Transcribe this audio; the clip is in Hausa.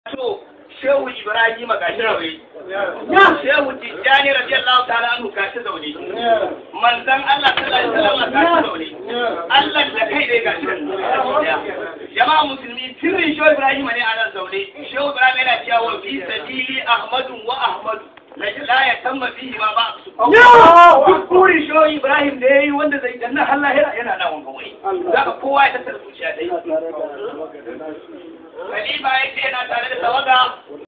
so shehu ibrahim gashi zaune shehu tijjani radiyallahu ta'ala anhu gashi zaune manzon Allah sallallahu alaihi wasallam gashi zaune Allah da kai dai gashi jama'a musulmi sirrin shehu ibrahim ne a nan zaune shehu ibrahim yana cewa wa fi sabili ahmadu wa ahmadu la ya tamma fihi ma ba su duk burin shehu ibrahim da yayi wanda zai danna Allah yana nan wanga wai zaka kowa ya tattara zuciya dai Khalifa ya ce yana tare da tawaga